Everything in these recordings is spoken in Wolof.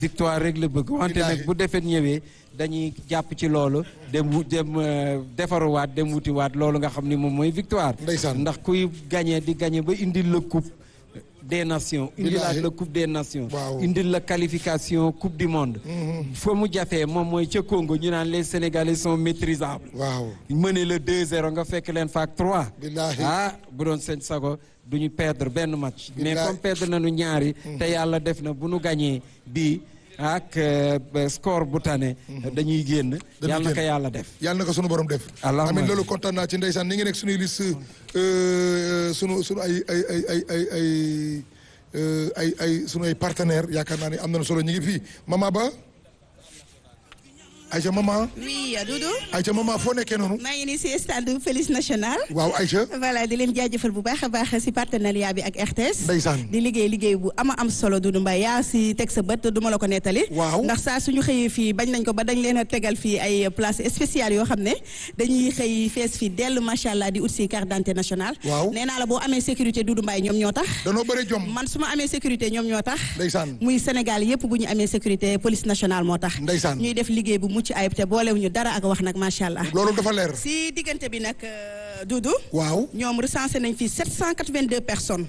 victoire rek la bëgg wante nag bu defet ñëwee dañuy jàpp ci loolu dem wu dem defaruwaat dem wutiwaat loolu nga xam ni moom mooy victoire ndax kuy gagné di gagné ba indil la coupe des nations indil la coupe des nations indil la qualification coupe du monde fa mu jafee moom mooy ca Congo ñu naan les sénégalais sont maîtrisables waaw mëne la 2-0 nga fekk leen faak 3 ah bu doon seen sago du ñu perdre benn match mais comme perdre nañu ñaari te yàlla def na bu nu gañee bii ak score bu tane dañuy génn yàlla na ko yàlla def yàlla na ko sunu borom def amiin loolu kontaan naa ci ndeysaan ni ngi nekk suñuy liste sunu sunu ay ay ay ay ay ay ay ay sunu ay partenaire yaakaar naa ni am nañu solo ñu ngi fii mama ba Aïcha maman. oui Doudou. Aïcha maman foo nekkee noonu. maa ngi nii si stade Félix National. waaw Aïcha. voilà di leen jaajëfal bu baax a baax si partenariat bi ak RTS. ndeysaan di liggéey liggéey bu ama am solo Doudou Mbaye yaa si teg sa bët du ma la ko nettali. waaw ndax saa suñu xëyee fii bañ nañ ko ba dañ leen a tegal fii ay place spéciale yoo xam ne dañuy xëy fees fii dellu macha allah di ut si carte d'identité nationale. waaw nee naa la boo amee sécurité Doudou Mbaye ñoom ñoo tax. danoo bëri jom. man su ma amee sécurité ñoom ñoo tax. ndeysaan muy Sénégal yëpp bu ñu amee sécurité police nationale moo tax. ndeysaan ñuy def liggéey bu mucc ayib te boole ñu dara ak wax nag macha allah. loolu dafa leer. si diggante bi nag Doudou. waaw ñoom recensé nañ fi 782 personnes.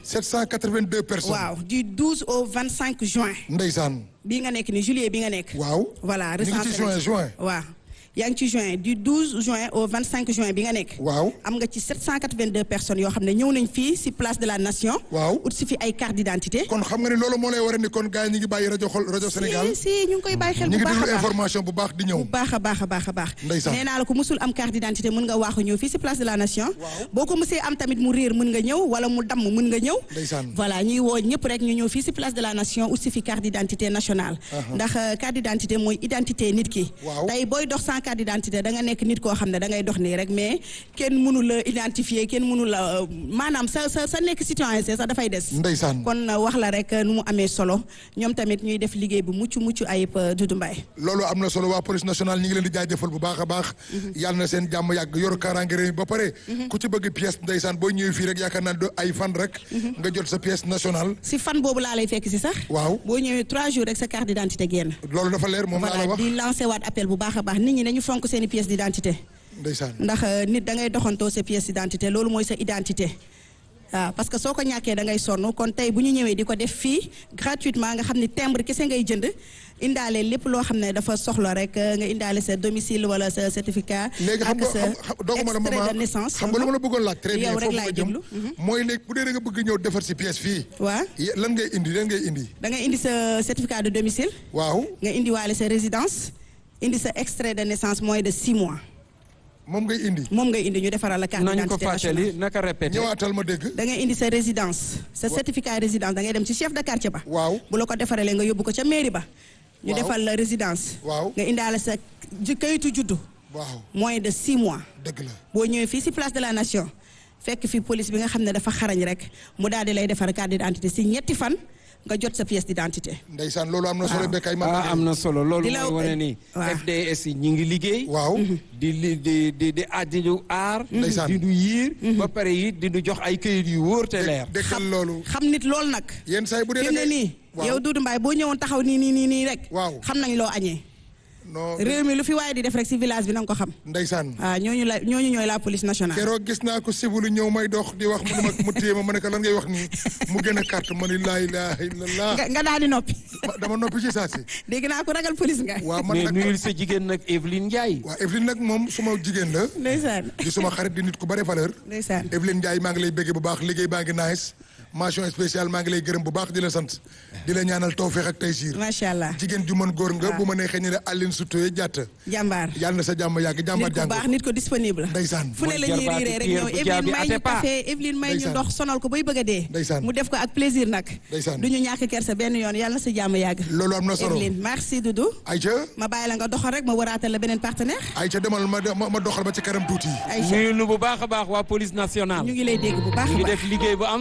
782 personnes. waaw du 12 au 25 juin. ndeysaan. bii nga nekk ni juillet bi nga nekk. waaw voilà ñu ngi ci juin juin. waaw yaa ngi ci juin du 12 juin au 25 juin bi nga nekk. waaw am nga ci 782 personnes yoo xam ne ñëw nañ fii si place de la nation. waaw ut si fi ay carte d'identité. kon xam nga ni loolu moo lay war a ni kon gars yi ñu ngi bàyyi rajo xol rajo Sénégal. si si ñu ngi koy bàyyi xel bu ñu ngi baax a déglu baax information bu baax di ñëw. bu baax a baax a baax a baax. ndeysaan nee naa la ko musul am carte d'identité mën nga waaxu ñëw fii si place de la nation. boo ko musee am tamit mu réer mën nga ñëw wala mu damm mën nga ñëw. ndeysaan voilà ñuy woo ñëpp rek ñu ñëw fii si place de la nation ut si fi carte d'identité nationale. ndax carte d'identité mooy identité nit ki. waaw tey booy dox sans carte d'identité da nga nekk nit koo xam ne da ngay dox nii rek mais kenn mënu la identifier kenn mënu la maanaam sa sa sa nekk citoyen sax dafay des. ndeysaan kon wax la rek nu mu amee solo ñoom tamit ñuy def liggéey bu mucc mucc ayib Doudou Mbaye. loolu am na solo waa police nationale ñi ngi leen di jaajëfal bu baax a baax. yàlla na seen jàmm yàgg yor kaaraange réew mi ba pare. ku ci bëgg pièce ndeysaan boo ñëwee fii rek yaakaar naa ay fan rek. nga jot sa pièce nationale. si fan boobu laa lay fekk si sax. waaw boo ñëwee trois jours rek sa carte d'identité génn. loolu dafa leer moom laa la wax di lancer waat appel bu baax a baax nit ñi nañu fonk seen i pièce d'identité. ndeysaan ndax nit da ngay doxantoo sa pièce d'identité loolu mooy sa identité. waaw parce que soo ko ñàkkee da ngay sonn kon tey bu ñu ñëwee di ko def fii gratuitement nga xam ni timbre kese ngay jënd indaale lépp loo xam ne dafa soxla rek nga indaale sa domicile wala sa certificat. léegi xam ak sa nga dooguma la extrait maman de naissance. xam nga lu ma la bëggoon laaj. très bien yow rek foofu laay nga jëm déglu. mooy léegi bu dee da nga bëgg ñëw defar si pièce fii. waaw lan ngay indi lan ngay indi. da ngay indi sa certificat de domicile. waaw nga indiwaale sa résidence indi sa extrait de naissance moins de six mois. moom ngay indi. moom ngay indi ñu defaral la carte nañu ko d'identité nationale. fàttali naka répété. ñëwaatal ma dégg. da ngay indi sa résidence sa certificat résidence da ngay dem ci chef de quartier ba. waaw bu la ko defaralee nga yóbbu ko ca mairie ba. ñu Waaw. defal la résidence. waaw nga indaale sa ji kayitu juddu. waaw moins de six mois. dëgg la. boo ñëwee fii ci place de la nation fekk fi police bi nga xam ne dafa xarañ rek mu daal di lay defar carte d'identité ci ñetti fan nga jot sa pièce d'identité. ndeysaan loolu am na solo Waaw. bekkay ma ah am na solo loolu Di la- mooy wane ni waaw. FDS yi ñi ngi liggéey waaw di li di di di ah di ñu aar Ndeysaan. di ñu yiir ba pare it di ñu jox ay këyit yu wóor te leer déggal loolu xam nit loolu nag. yenn saa yi bu dee fi mu ne nii waaw yow Doudou Mbaye boo ñëwoon taxaw nii nii nii nii rek. Waaw. xam nañ loo añee. non réew mi lu fi waaye di def rek ci village bi na nga ko xam. ndeysaan waaw ñooñu la ñooñu ñooy la police nationale. keroog gis naa ko sibulu ñëw may dox di wax mu ne ma mu téye ma ma ne ko lan ngay wax nii mu gën a carte ma ni laa ilaaha illallah nga nga daal di noppi. Ma- dama noppi ci saa si dégg naa ko ragal police nga. waaw man mais nag nuyul sa jigéen nag Evelyne Ndiaye waaw Evelyne nag moom suma jigéen la ndeysaan di suma xarit di nit ku bare valeur ndeysaan. Evelyne Ndiaye maa ngi lay béggee bu baax liggéey baa ngi nice mention spéciale maa ngi lay gërëm bu baax di la sant di la ñaanal tawfeex ak taysiir macha allah. jigéen ju mën góor nga bu ma neexee ñu ne Aline Sitoé jàtt jàmbaar. yàlla na sa jàmm yàgg jàmbaar nit ku jàngu baax nit ko disponible. ndeysaan fu ne la ñuy jarbaatu riiree rek Pierre ñëw bu Evelyne jaabi may ñu Atepa. café Evelyne may ñu Ndeysaan. ndox sonal ko bay bëgg a dee. Ndeysaan. mu def ko ak plaisir nag. Ndeysaan. du ñu ñàkk kersa benn yoon yàlla na sa jàmm yàgg. loolu am na solo Evelyne merci Doudou. Aïcha ma bàyyi la nga doxal rek ma waraatal la beneen partenaire. Aïcha demal ma ma ma doxal ba ci kanam tuuti Aïcha nuyu nu bu baax a baax waa police nationale ñu ngi lay dégg bu baax a ñu ngi baax. def liggéey bu am